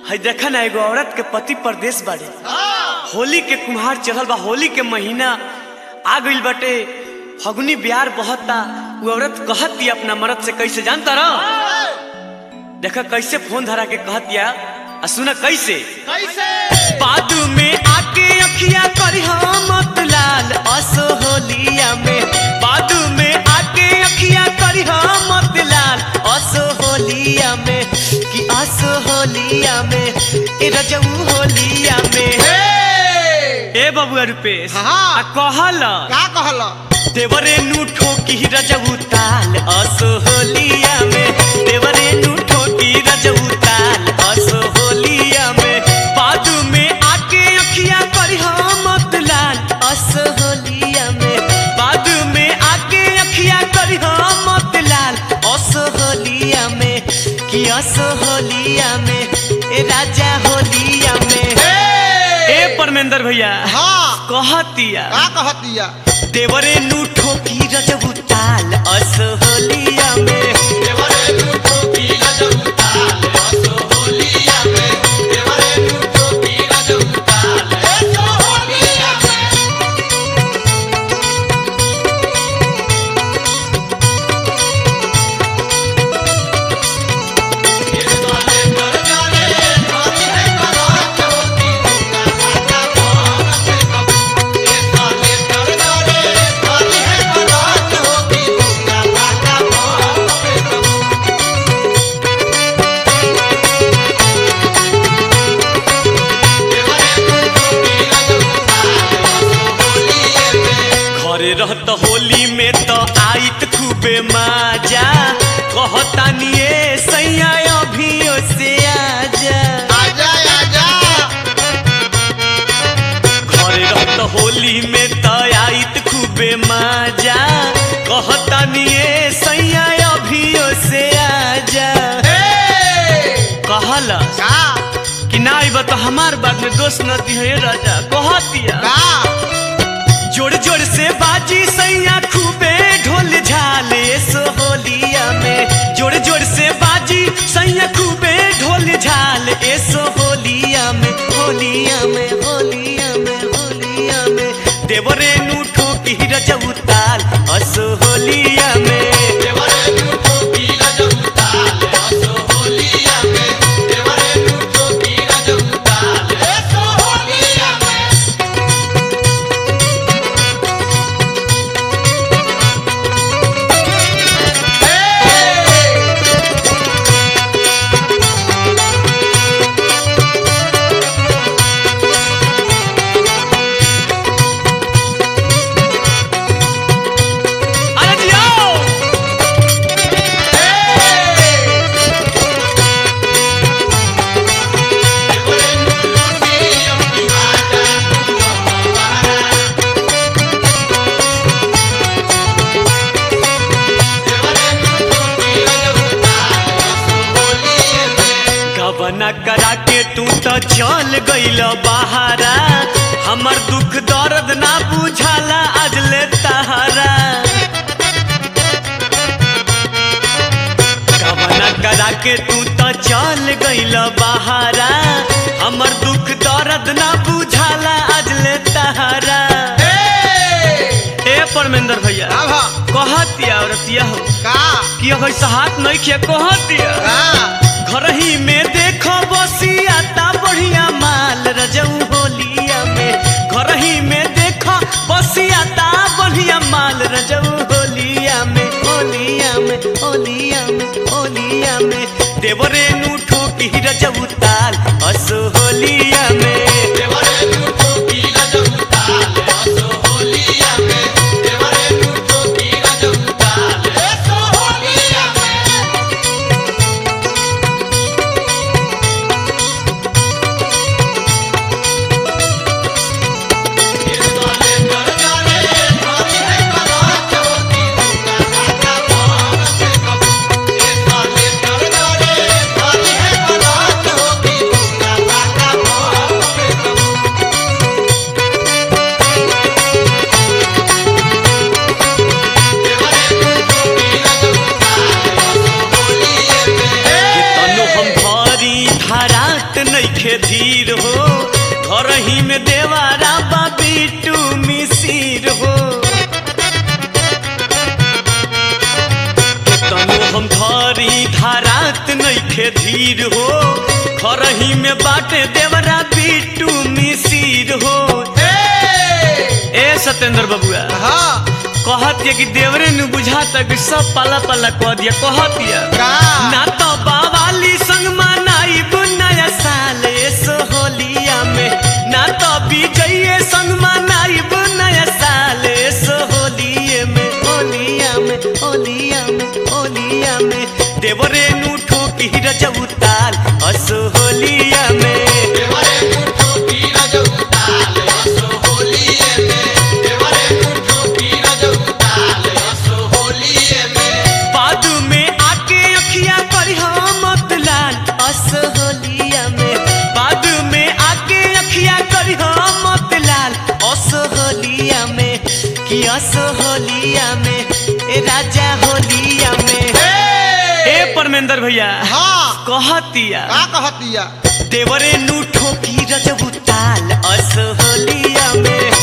है देखा ना एगो औरत के पति परदेश बाड़े होली के कुम्हार चढ़ल बा होली के महीना आ गइल बाटे फगुनी बिहार बहता वो औरत कहती अपना मर्द से कैसे जानता रह देखा कैसे फोन धरा के कहतिया आ सुना कैसे कैसे बादू में आके अखिया करी मत लाल असो होलिया में बादू में आके अखिया करी मत लाल असो होलिया में कि असो होलिया में ए रजऊ होलिया में ए बबुआ रुपेश हाँ। आ कहल का कहल देवरे नु ठोकी रजऊ ताल असो होलिया में देवरे नु ठोकी रजऊ ताल असो होलिया में बादू में आके अखिया करी मत लाल असो होलिया में बादू में आके अखिया करी मत लाल असो होलिया में कि असो होलिया में ए राजा होलिया में ए परमेंद्र भैया हाँ कहतिया का कहतिया देवरे नु ठोकी रजबू ताल अस होलिया में घरे रहत होली में तो आइत खूबे माजा कहतानी ए सैया अभियो से आजा आजा आजा घरे रहत होली में तो आइत खूबे माजा कहतानी ए सैया अभियो से आजा कहल का कि ना आइब तो हमार बात में दोष न दिहे राजा कहतिया का जोड़ जोड़ से बाजी सैया खूबे ढोल झाले सो होलिया में जोड़ जोड़ से बाजी सैया खूबे ढोल झाल ए सो होलिया में होलिया में होलिया में होलिया में देवरे नु ठोकी रजऊ ताल असो होलिया में अरे जियो गबना करा के तू तो चल गइल बहारा हमर दुख दर्द ना बुझाला आज ले तहारा गबना करा के तू तो चल गइल बहारा हमर दुख दर्द ना बुझाला आज ले तहारा ए परमेंद्र भैया का भा कहतिया औरतिया हो का कि अगर हाथ नहीं किया कहतिया का घर ही में देखो बसिया ता बढ़िया माल रजऊ होलिया में घर ही में देखो बसिया ता बढ़िया माल रजऊ होलिया में होलिया में होलिया में होलिया में देवरे नु ठोकी रजऊ ताल असो होलिया में नइखे धीर हो घर ही में देवारा बाबी टू मिसिर हो तनु हम धरी धारात नइखे धीर हो घर ही में बाटे देवरा बिटू मिसिर हो ए ए सत्येंद्र बबुआ हाँ कहत ये कि देवरे नु बुझाता कि सब पाला पाला कह दिया कहत ये का ना तो बावाली संग मनाई नया साल सो होलिया में ना तो विजय संग मनाई नया साल सो होलिये में होलिया में होलिया में होलिया में देवरे नु ठोकी रजऊ ताल असो होलिया में देवरे मुठो की रजउताल असो होलिये में देवरे मुठो की रजउताल असो होलिये में बादू में आके अखिया पर मत लाल असहोलिया में बादू में आके अखिया कर मत लाल असहोलिया में कि असहोलिया में ए राजा होलिया में ए ए परमेंद्र भैया हाँ कहतिया का कहतिया देवरे नु ठोकी रजबू ताल असहोलिया में